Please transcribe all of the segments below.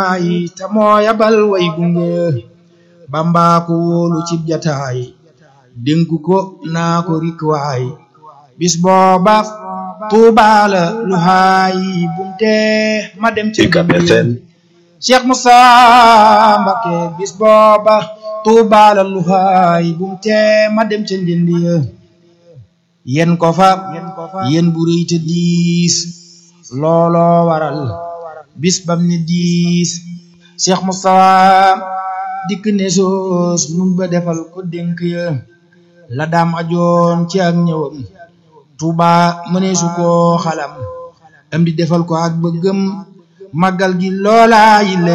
yi te moo yabal way gunge Bamba ko wóolu cib jataay dénku ko naa ko rikwaay bis booba Tuubaa la lu haay bumte ma dem ci UCAB FM Cheikh Moussa Mbacké bis booba Tuubaa la lu haay bumte ma dem ca njëndi ya yen ko fa yen bu rëy te diis looloo waral bis bam ne diis Cheikh Moussa dikk ne soos mun ba defal ko dénk ya la daam ajoon ci ak ñëwam Tuuba mëneesu koo xalam am di defal ko ak bëggëm màggal gi loolaa yi la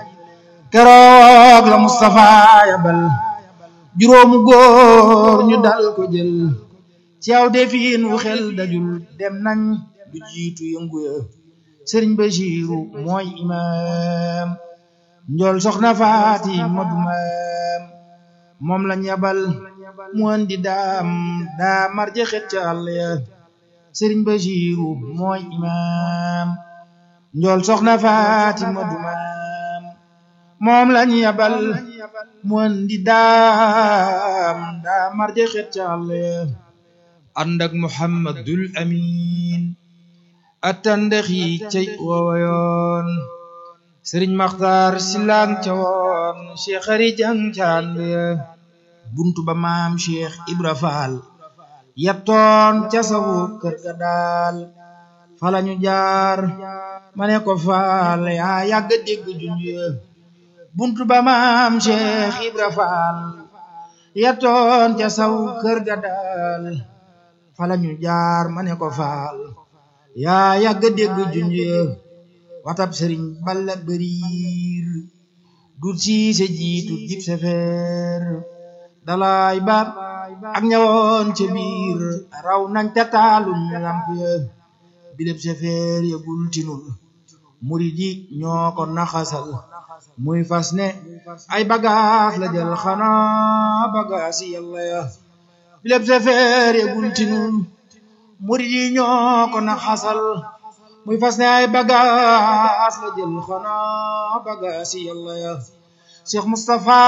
keroog la Moustapha yabal juróomu góor ñu dal ko jël ci aw defiin wu xel dajul dem nañ du jiitu yëngu ya sëriñ Bachiru mooy imaam njool soxna faati madu maam moom lañ yabal mu andi daam daa marje xet ca àll ya sëriñ Bachiru mooy imaam njool soxna faati madu maam moom lañ yabal mu andi daam daa marje xet ca àll ya ànd ak Muhammadul Amin attandex yi cay woowoyoon sëriñ Maxtaar Silaan ca woon Cheikh Xari Jang caan buntu ba maam Cheikh Ibra Faal yattoon ca sawu kër ga daal falañu jaar ma ne ko faal yaa yàgg dégg junj buntu ba maam Cheikh Ibra Faal yattoon ca sawu kër ga daal falañu jaar ma ne ko faal yaa yàgg dégg junj watab sëriñ balla bëriir dut siise jiitu dib sefeer dalaay ba ak ñawoon ca biir raw nañ te taalum lamp ya bileb sefeer ya gul tinul murid yi ñoo ko naxasal muy fas ne ay bagaas la jël xanaa bagaas yi yàlla ya bileb sefeer ya gul tinul murid yi ñoo ko naxasal muy fas ne ay bagaas la jël xanaa bagaas yi yàlla ya Cheikh Moustapha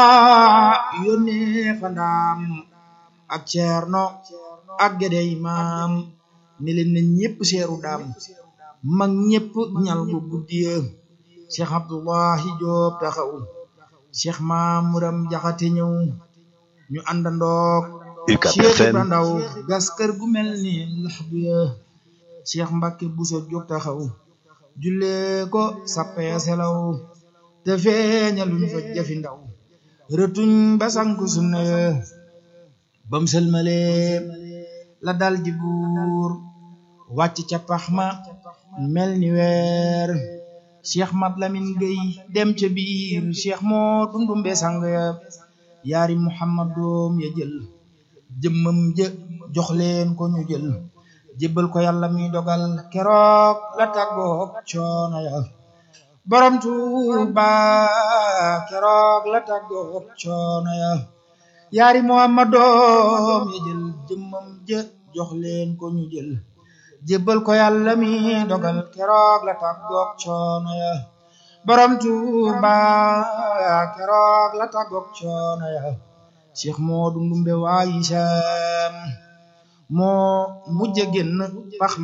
yónnee fa ndaam ak Ceerno ak Gédé Imaam ne leen na ñépp seeru daam mag ñépp ñal bu guddiya Cheikh Abdullahi Joob taxaw Cheikh Maamuram Jaxate ñëw ñu àndandoog UCAB Cheikh FM Ibra Ndaw gas kër gu mel ni laxdu ya Cheikh Mbacke Bousso jóg taxaw jullee ko sappee selaw te feeñaluñ fa jafi ndaw rëtuñ ba sanku sunna ya bam sëlmalee la dal di buur wàcc ca pax ma mel ni weer Cheikh Mat Lamin Gey dem ca biir Cheikh moo dundumbe sang ya yaari Muhammad doom ya jël jëmmam jë jox leen ko ñu jël jébbal ko yàlla mi dogal keroog la tàggoog coono ya borom Tuuba keroog la tàggoog coono ya yaari Muhammad doom ya jël jëmmam jë jox leen ko ñu jël jébbal ko yàlla mi dogal keroog la tàggoog coono ya borom Tuuba keroog la tàggoog coono ya Cheikh Moodu Ndumbe waayi Saam moo mujj génn pax